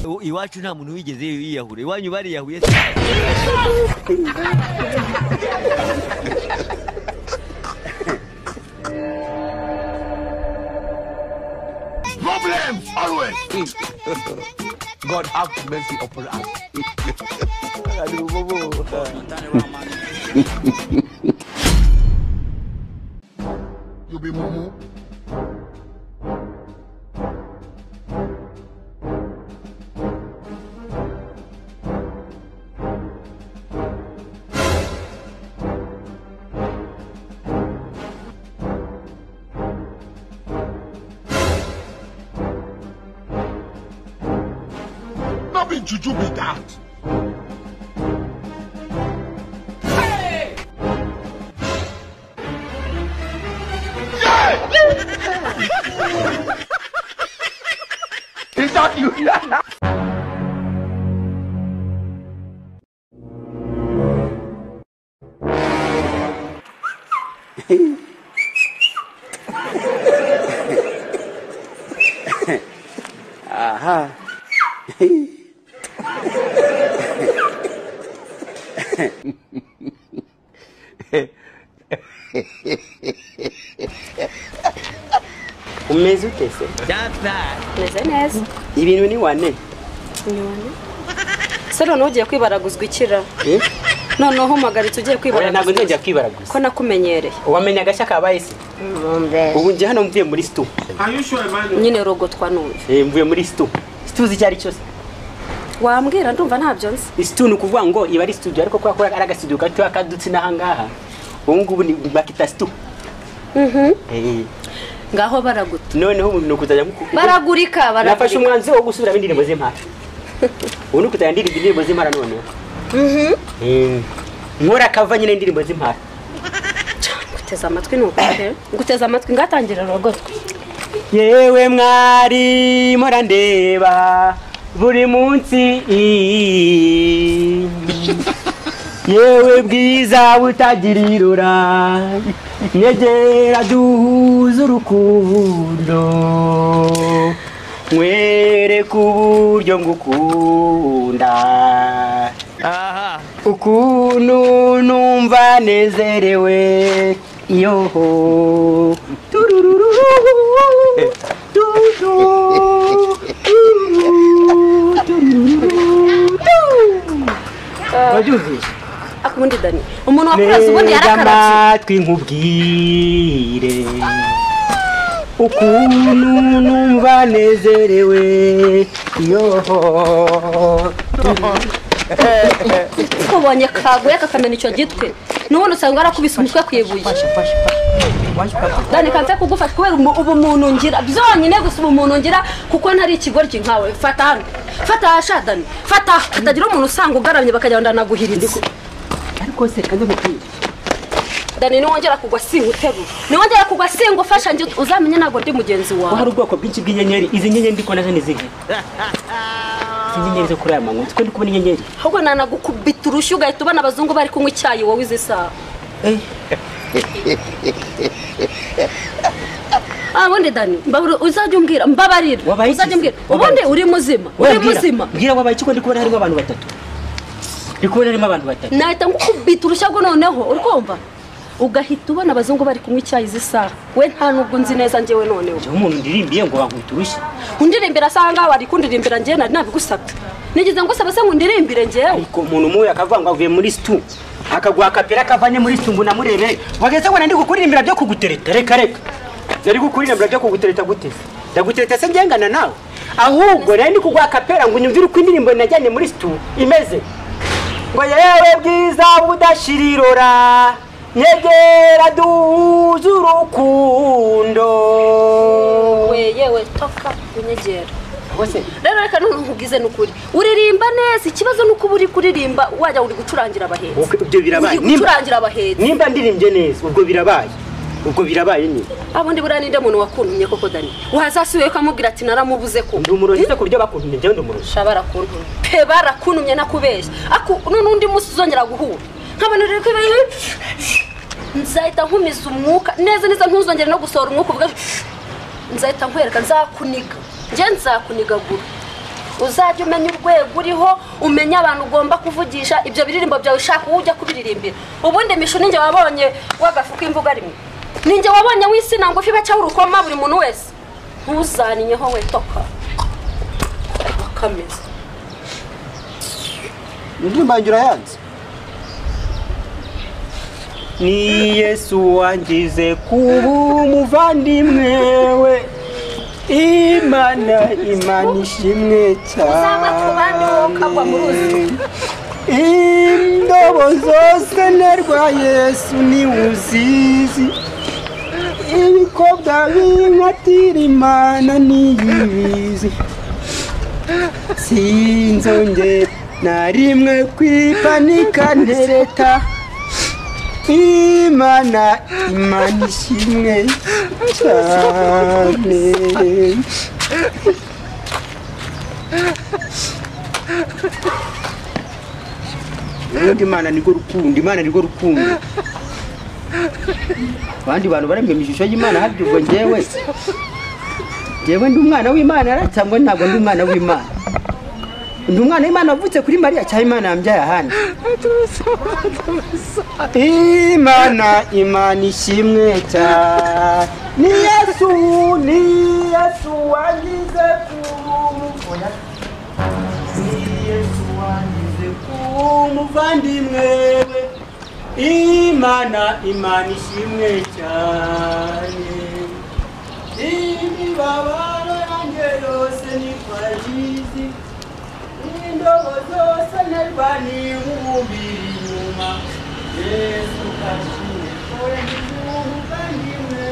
U- iwacu nta muntu wigeze yiyahura iwanyu bariyahuye Problems always. God have mercy upon us. You be mumu. No be juju be that. Is that you? umeze ute se data meze neza ibintu ni wane se noneho ugiye kwibaraguzwa ikira Eh? noneho umagaritse ugiye oya ntabwo kwibaraguzwa nzongera kwibara gusa ko nakumenyereye wamenya agashya kabaye se ubu njye hano mvuye muri situ nyine rogotwa n'uyu Eh, mvuye muri situ situ uzi icyo ari cyo se wambwira ndumva ntabyo nzi situ ni ukuvuga ngo iba ari studio ariko kubera ko ari agasitudiyo gatoya kadutse n'aha ngaha ubu ngubu ni bakita situ Eh, ngaho baraguta noneho ubu ni ukuzajya muku- baragurika nafashe baragurika umwanzuro wo gusubiramo indirimbo z'impara ubu ni ukuzajya ndirimba indirimbo z'impara noneho Eh, nkora kava nyine indirimbo z'impara guteza amatwi ni ukute guteza amatwi ngatangira rogotwa yewe mwari murandeba buri munsi yewe bwiza butagira irora nyegera duhuze urukundo nkwereka uburyo ngukunda aha ukuntu numva nezerewe yoho turururu dudu wabyumvise akundi dani umuntu wakuranze ubundi yarakaratse amatwi nkubwire ukuntu numva nezerewe yoho tubonye kaguye kakamena icyo gitwi n'ubundi usanga arakubise umutwe ku ibuye dani kanze kugufasha kubera umu- ubumuntu ngira byonyine gusa ubumuntu ngira kuko ntari ikigoryi nkawe fata hano fata hasha dani fata hatagira umuntu usanga ugaramye bakajya ngo ndanaguhiriza ariko se kandi mupira dani niwongera kugwa singuterura niwongera kugwa singufasha njye uzamenye ntabwo ndi mugenzi Ko wawe hari ubwoko bwinshi bw'inyenyeri izi nyenyeri ndi kubona zo ni izihe izi nyenyeri zo kuri aya manywa twe ndi kubona inyenyeri ahubwo nanagukubita urushyi ugahita ubona abazungu bari kunywa icyayi wowe izi saha Ah, ubundi dani mbabura uzajya umbwira mbabarira Wabaye iki uzajya se? umbwira Wabaye ubundi iki? uri muzima Oya, uri mbwira- muzima mbwira wabaye iki ko ndi kubona harimo abantu batatu ndi kubona harimo abantu batatu nahita ngukubita urushyago noneho uri kumva ugahita ubona abazungu bari kunywa icyayi z'isaha we nta nubwo nzi neza njyewe noneho njyewe umuntu ndirimbiye ngo bankubita urushyi undirimbira asaha ngaho wari kundirimbira njyewe nari nabigusabye nigeze ngusaba se ngo undirimbire njyewe ariko umuntu umwe akavuga ngo avuye muri situ akaguha akapira kavanye muri situ ngo namurebe wageze ngo ndi kukuririmbira byo kugutereta reka reka nari kukuririmbira byo kugutereta gute ndagutereta se ngengana nawe ahubwo nari ndi kuguha akapera ngo unyumvire uko indirimbo najyanye muri situ imeze ngo yewe bwiza budashira irora nyegera duhuze urukundo we yewe toka unyegera bose rero reka none nkubwize n'ukuri uririmba neza ikibazo ni uko uba uri kuririmba wajya uri gucurangira abahetsi ibyo birabaye uri nimba gucurangira abahetsi nimba ndirimbye neza ubwo birabaye ubwo birabaye nyine abundi buriya ninde muntu wakuntumye koko dani wahazasubiye ukamubwira ati naramubuze ko ndi umurozi se ku buryo bakuntumye njyewe ndi umurozi shabara kuntumye pe barakuntumye nakubeshya aku n'undi munsi uzongera guhura nkabona rero ko ibi- nzahita nkumiza umwuka neza neza ntuzongere no gusohora umwuka ubwo nzahita nkwereka nzakuniga njye nzakunigagura uzajya umenya urwego uriho umenya abantu ugomba kuvugisha ibyo biririmbo byawe ushaka uwo ujya kubiririmbira ubundi mishu ninjye wabonye w'agafu k'imvuga rimwe ninjye wabonye w'isina ngufi bacaho urukoma buri muntu wese ntuzaniyeho we toka akameze indirimbo yanjye urayanze ni yesu wangize kuba umuvandimwe we imana imana ishimwe Uzagwa ku bandi wowe ukagwa mu ruzi. indobo zose nterwa yesu niwuzizi ibikobwa b'inkatira imana niyibizi sinzonge na rimwe kwipanika ntereta imana imana ishimwe cyane ubundi imana nirwo rukundo imana nirwo rukundo abandi bantu baremwe mu ishusho y'imana harya ubwo ngewe ngewe ndi umwana w'imana cyangwa ntabwo ndi umwana w'imana ndi umwana w'imana wavutse kuri mariya cyangwa imana yambyaye ahandi imana imana ishimwe cyane ni yesu ni yesu wangize kurumu oya ni yesu wangize kumuvandimwe we imana imana ishimwe cyane imibabaro yanjye yose ni kwayizi indobo zose nterwa niwubira inyuma yesu kashimwe kore kumuvandimwe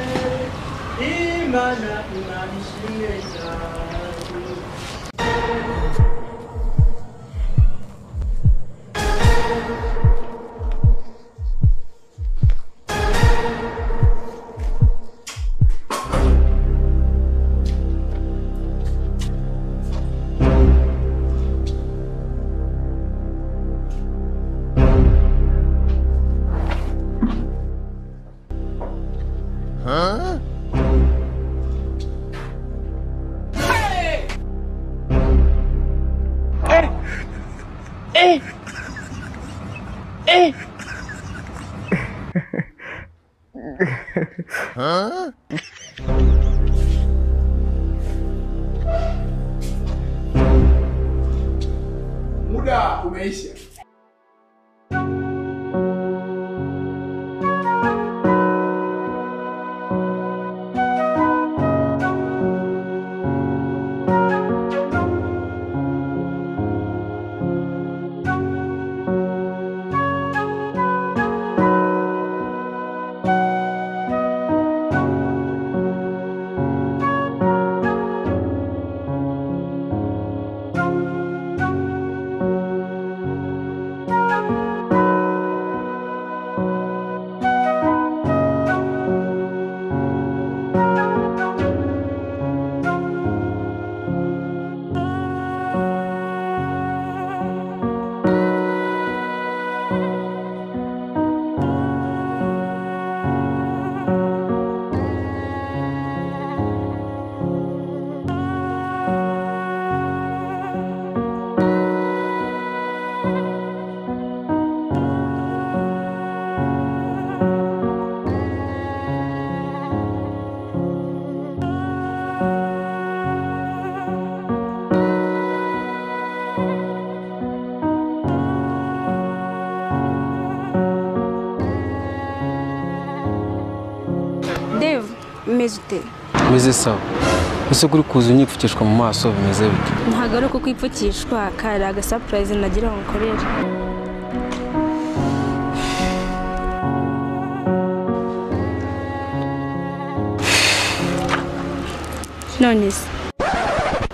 we imana imana ishimwe cyane Huh? Huh? Muda umeisha. Dave umeze ute meze sawa ese kuri kuza unyipfukishwa mu maso bimeze bite ntabwo ari uko kwipfukishwa kari agasapurayizi nagira ngo nkorere none se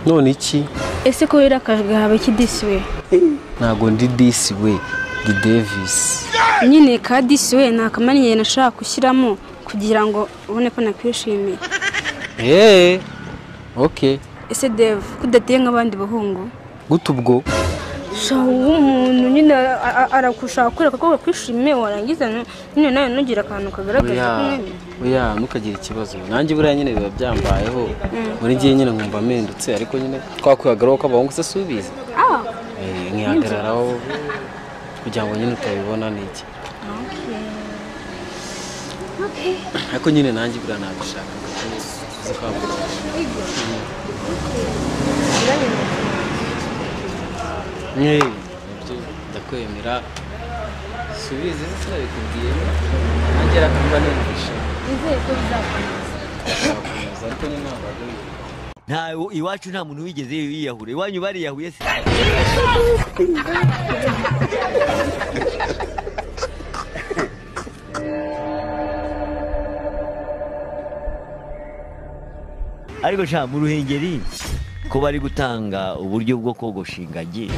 none iki ese ko wirira akagahawe k'idisi we ntabwo ndi disi we ndi devisi nyine ka disi we ni akamaniye nashaka gushyiramo kugira ngo ubone ko nakwishimiye eee oke ese Dave ko udateye nk'abandi bahungu gute ubwo shaho umuntu nyine a- a- aragushaka kureka ko wakwishimiye warangiza nu- nyine nawe ntugira akantu kagaragaza ko buriya umwemera buriya ntukagire ikibazo nanjye buriya nyine biba byambayeho buri gihe nyine nkumva mpindutse ariko nyine twakwihagararaho ko abahungu se subiza ah nkihagararaho kugira ngo nyine utabibona ni iki ariko nyine nanjye buriya nabishaka uzi ko abo- Eh, nabyo ndakwemera subiza ese sinabikubwiye nanjye rakumva numvisha nzakomeza ariko nyine ntabwo ari- nta iwacu nta muntu wigeze yiyahura iwanyu bariyahuye se ariko sha mu ruhengeri ko bari gutanga uburyo bwo kogosha ingagi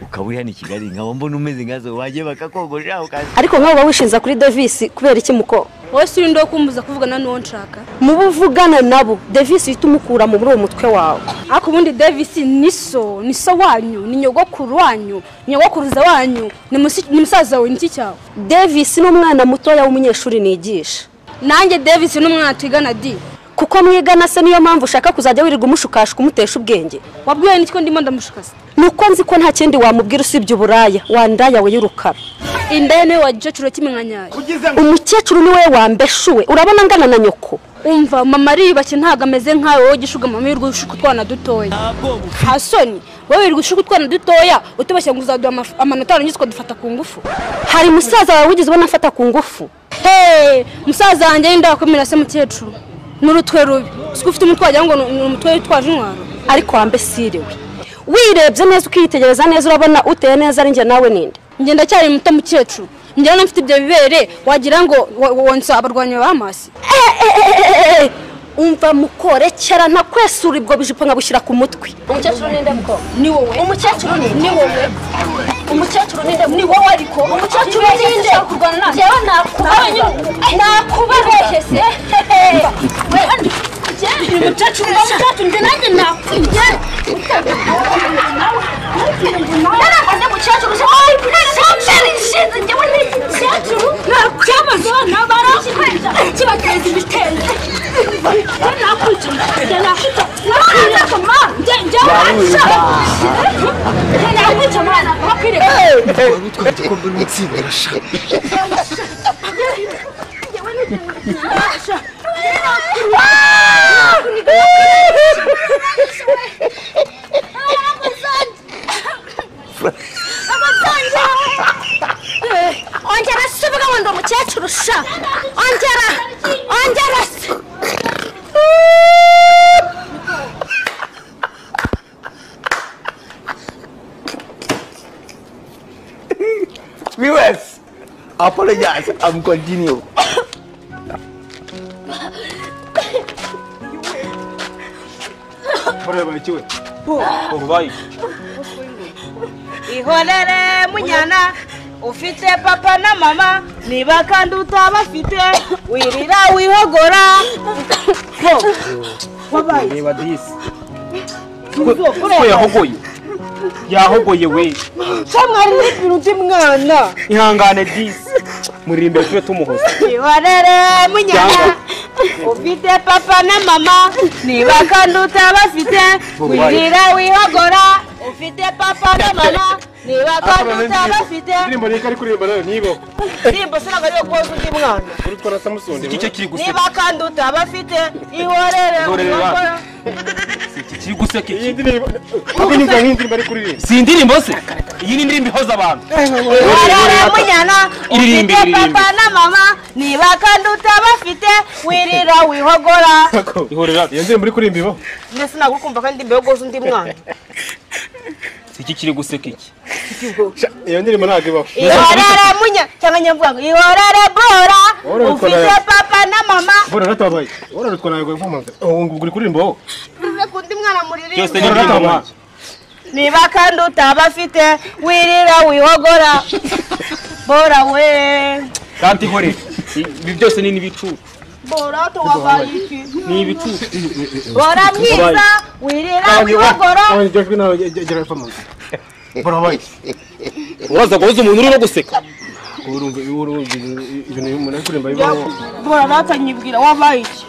ukaba uri hano i kigali nkaba mbona umeze nkazo wajye bakakogosha ukaza ariko nkawe uba wishinza kuri devisi kubera iki muko wowe si uri ndo kumbuza kuvugana n'uwo nshaka muba uvugana nabo devisi uhita umukura muri uwo mutwe wawe ariko ubundi davis ni so ni so wanyu ni nyogokuru wanyu ni nyogokuruza wanyu ni musi- ni musaza wawe niki cyawe devisi ni umwana mutoya w'umunyeshuri nigisha nanjye davis ni umwana twigana di kuko mwigana se niyo mpamvu ushaka kuzajya wirirwa umushukashwa umutesha ubwenge wabwiwe n'icyo ndimo ndamushukasa ni uko nzi ko nta kindi wamubwira usibye uburaya wandaya we y'urukara indaya niwe wagicaciro cy'iminkanyari umukecuru ni we wambeshuwe urabona angana na nyoko umva mama ariyubashye ntabwo ameze nkawe wowe gishuga mama wirirwa ushuka utwana dutoya nta soni wowe wirirwa ushuka utwana dutoya utubashye ngo uzaduha amaf- amanota warangiza ukadufata ku ngufu hari musaza wawe wigeze ubona afata ku ngufu heee musaza wanjye y'inda wakomera se mukecuru n'urutwe rubi siko ufite umutwe wagira ngo ni ni umutwe witwaje intwaro ariko wambesirewe wirebye neza ukiyitegereza neza urabona uteye neza ari njye nawe ninde njye ndacyari muto mukecuru njyewe n'amfite ibyo bibere wagira ngo wa- wonsa abarwanyi ba hamasi Eh, umva mukorekera ntakwesura ubwo bujipo nkabushyira ku mutwe umukecuru ninde mukobwa ni wowe umukecuru ni wowe umukecuru ni nde ni wowe ariko umukecuru ni nde njyewe nakubaye nakubareshye se umukecuru ni umukecuru njye nanjye nakubye narakoze umukecuru se sambere ishize njyewe ni igikecuru nakwiyamaza abana barakweza kibateza ibitenge njye nakwica njye nakwica nakwica kamara njye njye njye nakwica mwana nakwireka ongera se uvuga ngo ndi umukecuru sha ongera ongera se Viewers, apologize. I'm continue. ureba ikiwe ubaye ihorere munyana ufite papa na mama niba kandi utabafite wirira wihogora reba disi ko yahogoye yahogoye we cyamwari n'ibintu undi mwana ihangane disi muri imbere tube tumuhoza ihorere munyana ufite papa na mama niba kandi utabafite wirira wihogora ufite papa na mama niba kandi utabafite indirimbo niyo ari kuririmba nayo niyibaho ndirimbo sinabwo ariyo koza undi mwana uri twara samusoni iki cyo kiri guseka niba kandi utabafite ihorere Ihorere ba- wihogora iki kiri guseka iyi iki ndirimbo kuko inyumvira nk'indirimbo ari kuririmba si indirimbo se iyi ni indirimbo ihoza abantu warara munyana Iririmbe, ufite iririmbe. papa na mama niba kandi utabafite wirira wihogora ihorera iyo ndirimbo uri kuririmba ibaho ndetse sinagukumva kandi mbere goza undi mwana si iki kiri guseka iki Sha, iyo ndirimbo ntabwo ibaho ihorere munyana cyangwa nyavuga ngo ihorere bora Bora ufite wikora- papa na mama bora ratabaye bora rutwara ngo ivumanze ubu ngubu uri kuririmba aho reka undi mwana byose muririmbe ni indirimbo Ihorere. nk'azo. niba kandi utabafite wirira wihogora bora we kandi ihorera ibi byose ni n'ibicucu bora tuwabaye iki ni ibicucu bora mwiza wirira Ah, wihogora ah, ijwi nawe gera ivumanze barabaye uraza kubuza umuntu urimo guseka urumva iyo urumva ibintu umuntu ari kuririmba bibaho bora nakanyibwira wabaye iki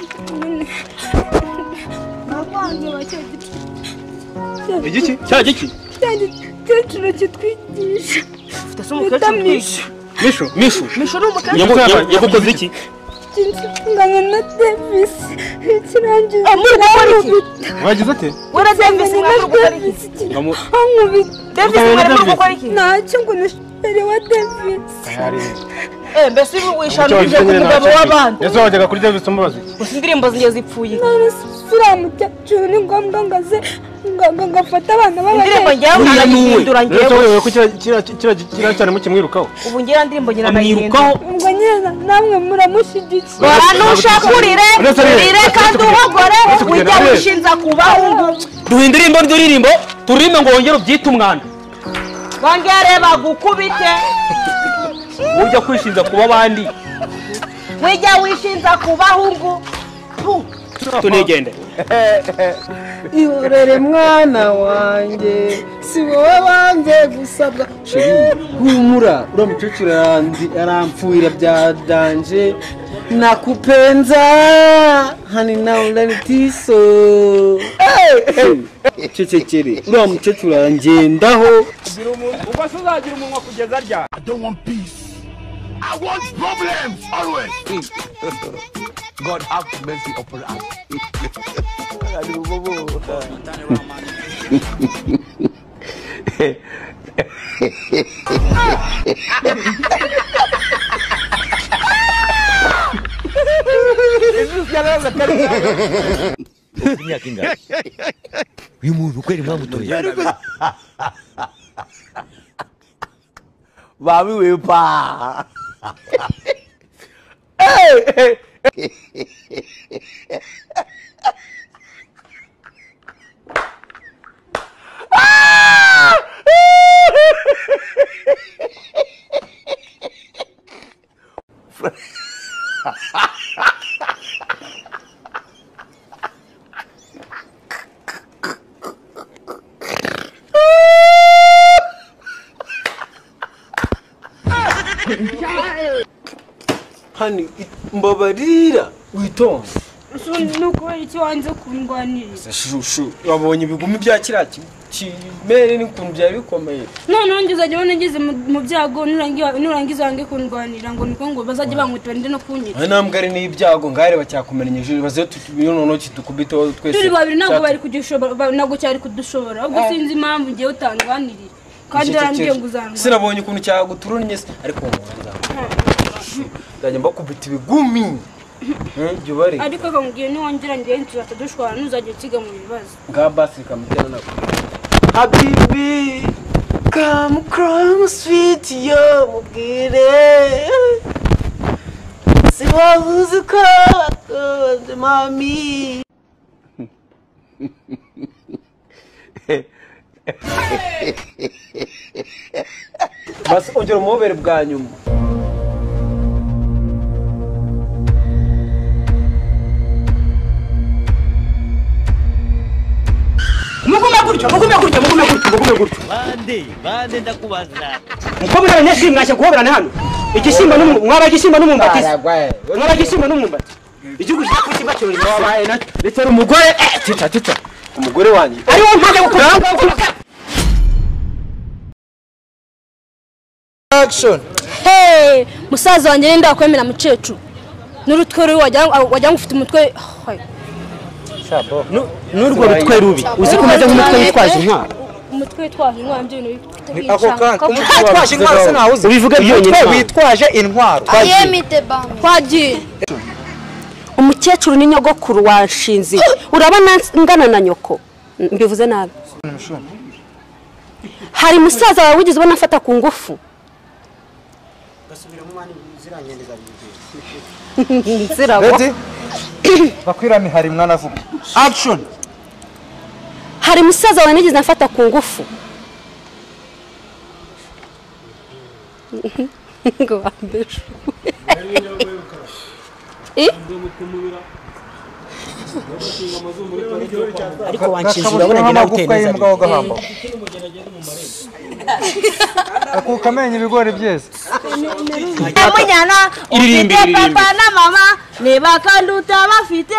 igiki cya giki umukecuru kitwigisha ufite se umukecuru mwishu misho mishu mwishu ni umukecuru yagu- yagu- yagukoze iki inshingano na devisi ikirangiza muri gukora iki? wagize ate wera davis mwari gukora iki Ngamu- ankubita davis Ugahura mwari Davis? gukora iki ntacyo ngo umushoferi wa devisi eh mbese ubu wishanurije ku mugabo w'abandi ese wajyaga kuri davis umubaza iki gusa indirimbo zinjye zipfuye none mukecuru ni ngombwa ngo aze ngo ngafate abana indirimbo b'ababyeyi njyewe nkanayihindura rero njyewe ko kiriya- kiriya kiriya- kiriya cyane mukimwirukaho ubu njyewe indirimbo njye nanayihindura amwirukaho ubwo nyine namwe muramushyigikiye bora nushakurire Uretse rero, urire kandi uretse uhogore uretse kugenda, ujya uretse. wishinza ku bahungu duhindure irimbo ry'uririmbo turirimbe ngo wongere ubyite umwanda bongere bagukubite ujya kwishinja kuba abandi wijya wishinza ku bahungu Puh. tunigende ihorere mwana wanjye si wowe banjye gusabwa humura uriya mukecuru arandi- arampfuira bya danje nakupenza hani nawe urabitiso cecekere uriya mukecuru arangendaho I don't want peace. I want problems always. God have mercy upon us. Ufite imyaka ingana uyu muntu kweri mwamutoye babiwe pa hani mbabarira witonze nuko icyo wanze kundwanirira shushu wabonye ibigumi bya kiriya ki- kimere n'ukuntu byari bikomeye noneho ngizajya ubona ngeze mu mu byago nurangi- nurangiza wange kundwanira ngo niko ngo bazajye bankubita barinde no kunyita nta ntambwe ari n'ibyago ngareba cyakumenyesheje baze tuyononoki dukubiteho twese turi babiri ntabwo Cyatu- bari kudushobora ba- ntabwo cyari kudushobora ubwo sinzi impamvu ngewe utandwanirira kandi Icyo- icyo- warambwiye icyo- ngo uzandwanirira sinabonye ukuntu cyaguturunnye se ariko ngo nzakubita ndajya mbakubita ibigumi Eh, jya ubareba ariko akambwiye niwongera ngewe inzu batadushwara ntuzajya ukiga mu bibazo nga basi kamutera nako habibi come cross fit yo mubwire si wowe uzi ko wakunze mami basi ongera umubobere bwa nyuma mugume gutyo mugume gutyo mugume gutyo mugume gutyo bande bande ndakubaza mukobwa n'abanyeshuri mwashya kuhoberana hano igishyimbo n'umu- mwaba igishyimbo n'umwumbatizi mwaba igishyimbo n'umwumbati igihugu kijya ku kiba cyorezo wabaye na ndetse n'umugore eh tita tita umugore wanjye ari wo mpamvu yo gukora action Hey, musaza wanjye nenda kwemera mukecuru n'urutwe rubi wagira ngo- wagira ngo ufite umutwe Hai. n'urwo rutwe rubi uzi ko umeze nk'umutwe witwaje intwaro umutwe witwaje intwaro byo bintu bifite ako kanya umutwe witwaje wabishyize intwaro aho. ubivuge byonyine umutwe witwaje intwaro twagiye umukecuru ni nyogokuru wanshinze urabona ngana na nyoko mbivuze nabi hari musaza wawe wigeze ubona afata ku ngufu Nzirabo. bakwirami hari mwana avuga action hari musaza wawe nigeze afata ku ngufu ngo wambeshe ariko wanshinze urabona ngira ngo uteye neza akuka amenyo ibigori byeze munyana ufite papa na mama ni bakanduta bafite